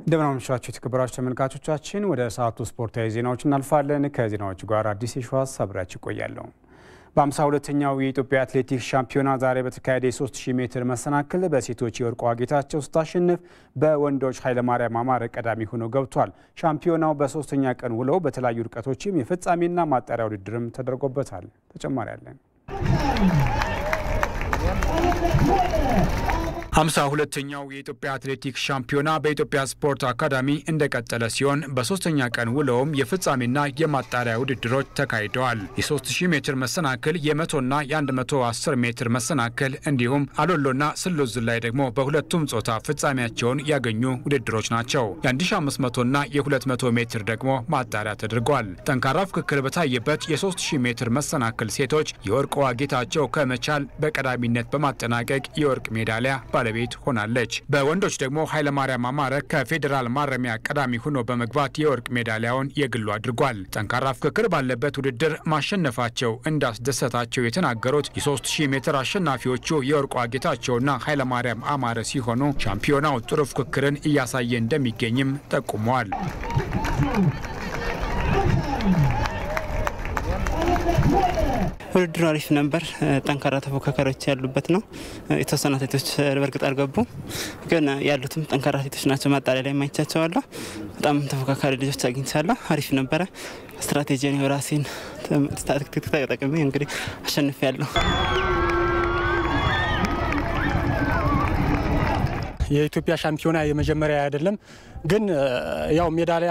እንደምን አመሻችሁ የተከበራችሁ ተመልካቾቻችን፣ ወደ ሰዓቱ ስፖርታዊ ዜናዎች እናልፋለን። ከዜናዎቹ ጋር አዲስ የሸዋስ አብሬያችሁ እቆያለሁ። በ52ኛው የኢትዮጵያ አትሌቲክስ ሻምፒዮና ዛሬ በተካሄደ የ3000 ሜትር መሰናክል በሴቶች የወርቅ ዋጌታቸው ስታሸንፍ፣ በወንዶች ኃይለማርያም አማረ ቀዳሚ ሆነው ገብቷል። ሻምፒዮናው በሶስተኛ ቀን ውለው በተለያዩ ርቀቶችም የፍጻሜና ማጣሪያ ውድድርም ተደርጎበታል። ተጨማሪ አለን። ሃምሳ ሁለተኛው የኢትዮጵያ አትሌቲክስ ሻምፒዮና በኢትዮጵያ ስፖርት አካዳሚ እንደቀጠለ ሲሆን በሶስተኛ ቀን ውለውም የፍጻሜና የማጣሪያ ውድድሮች ተካሂደዋል። የ3000 ሜትር መሰናክል፣ የመቶና የ110 ሜትር መሰናክል እንዲሁም አሎሎና ስሎዝ ዝላይ ደግሞ በሁለቱም ጾታ ፍጻሜያቸውን ያገኙ ውድድሮች ናቸው። የ1500ና የ200 ሜትር ደግሞ ማጣሪያ ተደርጓል። ጠንካራ ፍክክር በታየበት የ3000 ሜትር መሰናክል ሴቶች የወርቅ ዋጌታቸው ከመቻል በቀዳሚነት በማጠናቀቅ የወርቅ ሜዳሊያ ባለቤት ሆናለች። በወንዶች ደግሞ ኃይለማርያም አማረ ከፌዴራል ማረሚያ ቀዳሚ ሆኖ በመግባት የወርቅ ሜዳሊያውን የግሉ አድርጓል። ጠንካራ ፍክክር ባለበት ውድድር ማሸነፋቸው እንዳስደሰታቸው የተናገሩት የ3000 ሜትር አሸናፊዎቹ የወርቅ ዋጌታቸውና ኃይለማርያም አማረ ሲሆኑ ሻምፒዮናው ጥሩ ፍክክርን እያሳየ እንደሚገኝም ጠቁመዋል። ውድድሩ አሪፍ ነበር። ጠንካራ ተፎካካሪዎች ያሉበት ነው። የተወሰኑ አትሌቶች በእርግጥ አልገቡም፣ ግን ያሉትም ጠንካራ አትሌቶች ናቸው። ማጣሪያ ላይ ማይቻቸዋለሁ። በጣም ተፎካካሪ ልጆች አግኝቻለሁ። አሪፍ ነበረ። ስትራቴጂን የራሴን ታክቲክ ተጠቅሜ እንግዲህ አሸንፍ ያለሁ የኢትዮጵያ ሻምፒዮና የመጀመሪያ አይደለም፣ ግን ያው ሜዳሊያ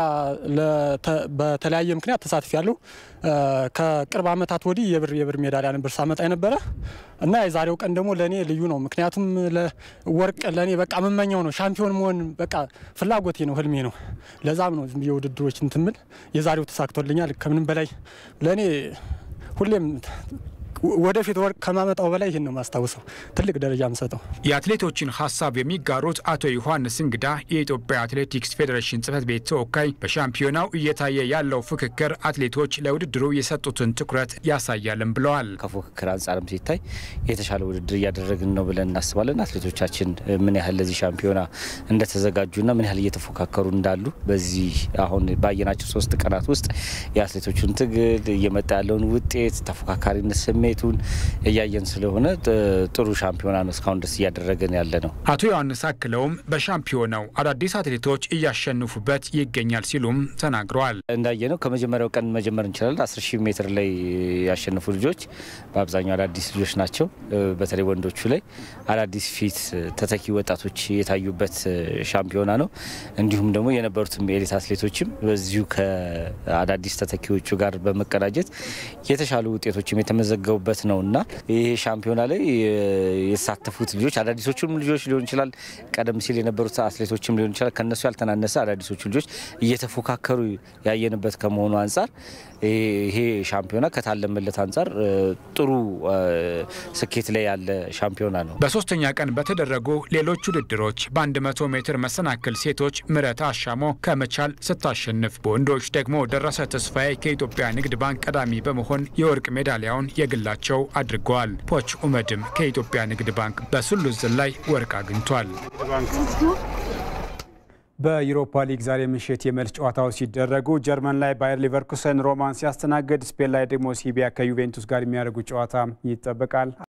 በተለያየ ምክንያት ተሳትፍ ያለው ከቅርብ ዓመታት ወዲህ የብር የብር ሜዳሊያ ነበር ሳመጣ የነበረ እና የዛሬው ቀን ደግሞ ለእኔ ልዩ ነው። ምክንያቱም ወርቅ ለእኔ በቃ የምመኘው ነው። ሻምፒዮን መሆን በቃ ፍላጎቴ ነው፣ ህልሜ ነው። ለዛም ነው የውድድሮች እንትምል የዛሬው ተሳክቶልኛል። ከምንም በላይ ለእኔ ሁሌም ወደፊት ወርቅ ከማመጣው በላይ ይህን ነው ማስታውሰው። ትልቅ ደረጃ የምሰጠው የአትሌቶችን ሀሳብ የሚጋሩት አቶ ዮሐንስ እንግዳ የኢትዮጵያ አትሌቲክስ ፌዴሬሽን ጽህፈት ቤት ተወካይ በሻምፒዮናው እየታየ ያለው ፍክክር አትሌቶች ለውድድሩ የሰጡትን ትኩረት ያሳያልም ብለዋል። ከፉክክር አንጻርም ሲታይ የተሻለ ውድድር እያደረግን ነው ብለን እናስባለን። አትሌቶቻችን ምን ያህል ለዚህ ሻምፒዮና እንደተዘጋጁና ምን ያህል እየተፎካከሩ እንዳሉ በዚህ አሁን ባየናቸው ሶስት ቀናት ውስጥ የአትሌቶቹን ትግል እየመጣ ያለውን ውጤት ተፎካካሪነት ስሜት ሁኔታውን እያየን ስለሆነ ጥሩ ሻምፒዮና ነው እስካሁን ደስ እያደረገን ያለ ነው። አቶ ዮሐንስ አክለውም በሻምፒዮናው አዳዲስ አትሌቶች እያሸንፉበት ይገኛል ሲሉም ተናግረዋል። እንዳየነው ከመጀመሪያው ቀን መጀመር እንችላለን። አስር ሺህ ሜትር ላይ ያሸነፉ ልጆች በአብዛኛው አዳዲስ ልጆች ናቸው። በተለይ ወንዶቹ ላይ አዳዲስ ፊት ተተኪ ወጣቶች የታዩበት ሻምፒዮና ነው። እንዲሁም ደግሞ የነበሩትም የኤሊት አትሌቶችም በዚሁ ከአዳዲስ ተተኪዎቹ ጋር በመቀናጀት የተሻሉ ውጤቶችም የተመዘገቡ በት ነው እና ይሄ ሻምፒዮና ላይ የተሳተፉት ልጆች አዳዲሶቹም ልጆች ሊሆን ይችላል፣ ቀደም ሲል የነበሩት አትሌቶችም ሊሆን ይችላል። ከነሱ ያልተናነሰ አዳዲሶቹ ልጆች እየተፎካከሩ ያየንበት ከመሆኑ አንጻር ይሄ ሻምፒዮና ከታለመለት አንጻር ጥሩ ስኬት ላይ ያለ ሻምፒዮና ነው። በሶስተኛ ቀን በተደረጉ ሌሎች ውድድሮች በ100 ሜትር መሰናክል ሴቶች ምረት አሻሞ ከመቻል ስታሸንፍ፣ በወንዶች ደግሞ ደረሰ ተስፋዬ ከኢትዮጵያ ንግድ ባንክ ቀዳሚ በመሆን የወርቅ ሜዳሊያውን የግላቸው አድርገዋል። ፖች ኡመድም ከኢትዮጵያ ንግድ ባንክ በስሉዝ ላይ ወርቅ አግኝቷል። በዩሮፓ ሊግ ዛሬ ምሽት የመልስ ጨዋታዎች ሲደረጉ ጀርመን ላይ ባየር ሊቨርኩሰን ሮማን ሲያስተናግድ፣ ስፔን ላይ ደግሞ ሲቢያ ከዩቬንቱስ ጋር የሚያደርጉ ጨዋታ ይጠበቃል።